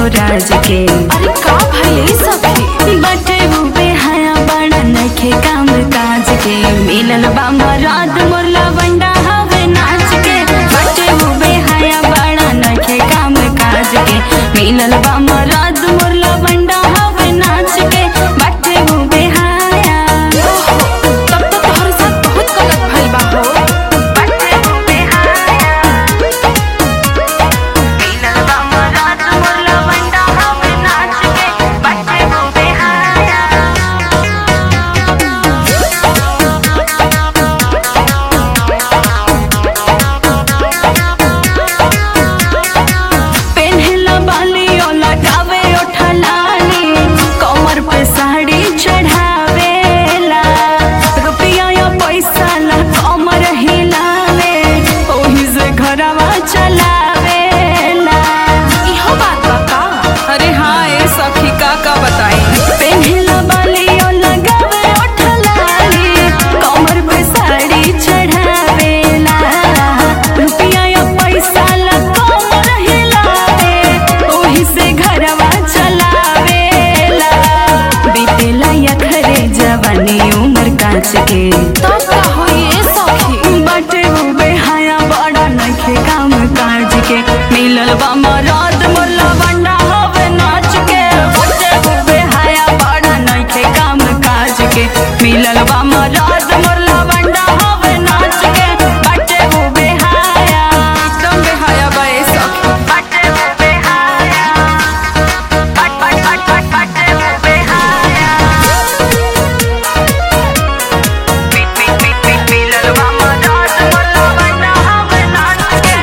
राज के अरे का भइल सखी बटे वो बेहया बड़ा नखे काम काज के मिलल बा मराद मोर लवंडा हवे नाच के बटे वो बेहया बड़ा नखे काम काज के मिलल बा मराद मोर लवंडा हवे नाच के बटे वो बेहया तब तो तोहर साथ बहुत गलत भइल बा हो बटे वो बेहया मिलल बा मराद मोर लवंडा हवे नाच के बटे वो बेहया पेन्हला बाली ओ लगावे ओठलानी कमर पे साड़ी चढ़ावेला रुपया या पैसा ला कमर हिलावे ओही से घरवा चलावेला इहो बात बा का अरे हाँ ए सखी का का बताई पेन्हला बाली ओ लगावे ओठलानी कमर पे साड़ी चढ़ावेला रुपया या पैसा ला कमर हिलावे ओही से घरवा चलावेला बीतेला यखरे जवानी उम्र काच के तब का होई ए सखी बाटे वो बेहाया बड़ा नखे काम काज के मिलल बा मराद मोला बंडा हवे नाच के बाटे वो बेहाया बड़ा नखे काम काज के मिलल बा मराद मोला बंडा हवे नाच के बाटे वो बेहाया एकदम बेहाया बा ए सखी बाटे वो बेहाया बट बट बट बट बाटे वो बेहाया मिलल बा मराद मोला बंडा हवे नाच के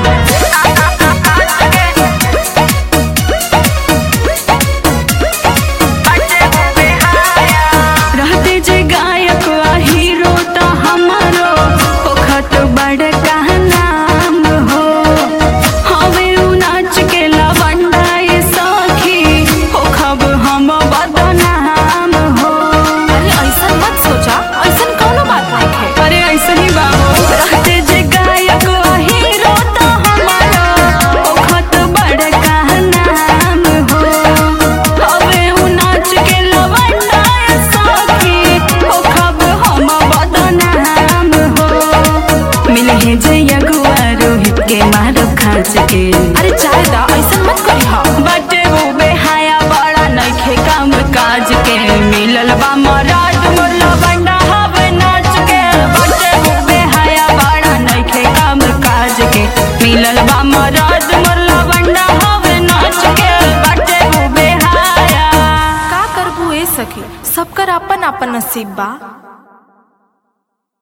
रहते जे गायक आ हीरो त हमारो होखत बड़का नाम हो हवे उ नाच के लवंडा ये सखी होखब हम बदनाम हो अरे ऐसा मत सोचा ऐसा कोनो बात नहीं है अरे ऐसे ही बाबू रहते जे गायक आ हीरो त हमारो होखत बड़का नाम हो हवे उ नाच के लवंडा ये सखी होखब हम बदनाम हो मिले जे अगुआ रोहित के मारो खाच के अरे चाहे दा ऐसा मत करी हा बटे वो बेहाया बड़ा नखे काम काज के मिलल बा मराद मोला बंडा हवे नाच के बटे वो बेहाया बड़ा नखे काम काज के मिलल बा मराद मोला बंडा हवे नाच के बटे वो बेहाया का करबू ए सखी सबकर अपन अपन नसीब बा